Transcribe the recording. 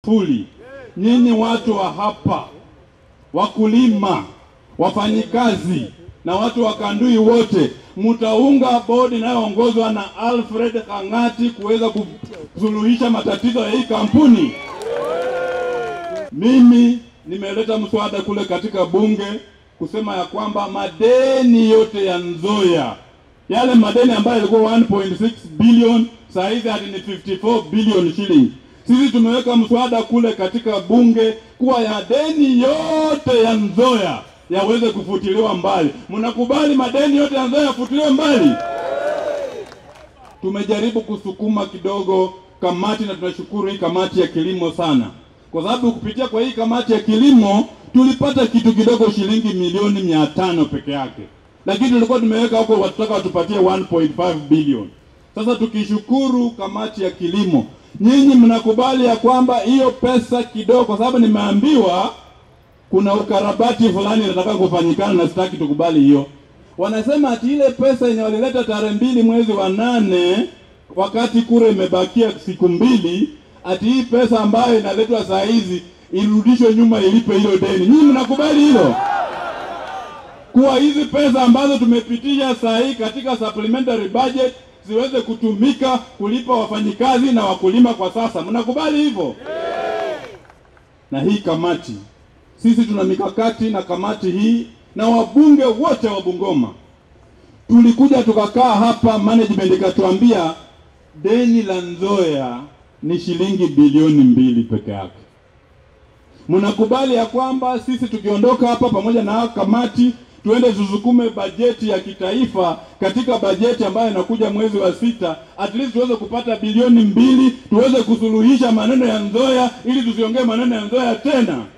fully. Nyinyi watu wa hapa, wakulima, wafanyikazi na watu wa Kandui wote mtaunga bodi inayoongozwa na Alfred Kang'ati kuweza kusuluhisha matatizo ya hii kampuni. Mimi nimeleta mswada kule katika bunge kusema ya kwamba madeni yote ya Nzoia yale madeni ambayo yalikuwa 1.6 billion saa hizi hadi ni 54 billion shilling. Sisi tumeweka mswada kule katika bunge kuwa ya deni yote ya Nzoia yaweze kufutiliwa mbali. Mnakubali madeni yote ya Nzoia yafutiliwe mbali? Tumejaribu kusukuma kidogo kamati, na tunashukuru hii kamati ya kilimo sana, kwa sababu kupitia kwa hii kamati ya kilimo tulipata kitu kidogo, shilingi milioni mia tano peke yake, lakini tulikuwa tumeweka huko watutaka watupatie 1.5 bilioni. Sasa tukishukuru kamati ya kilimo, nyinyi mnakubali ya kwamba hiyo pesa kidogo, kwa sababu nimeambiwa kuna ukarabati fulani nataka kufanyikana na sitaki tukubali hiyo. Wanasema ati ile pesa yenye walileta tarehe mbili mwezi wa nane wakati kura imebakia siku mbili, ati hii pesa ambayo inaletwa saa hizi irudishwe nyuma ilipe hilo deni. Nyinyi mnakubali hilo? Kuwa hizi pesa ambazo tumepitisha saa hii katika supplementary budget ziweze kutumika kulipa wafanyikazi na wakulima kwa sasa. Mnakubali hivyo? Na hii kamati sisi tuna mikakati na kamati hii na wabunge wote wa Bungoma tulikuja tukakaa hapa, management ikatuambia deni la Nzoia ni shilingi bilioni mbili peke yake. Mnakubali ya kwamba sisi tukiondoka hapa pamoja na kamati tuende tusukume bajeti ya kitaifa katika bajeti ambayo inakuja mwezi wa sita, at least tuweze kupata bilioni mbili tuweze kusuluhisha maneno ya Nzoia ili tusiongee maneno ya Nzoia tena.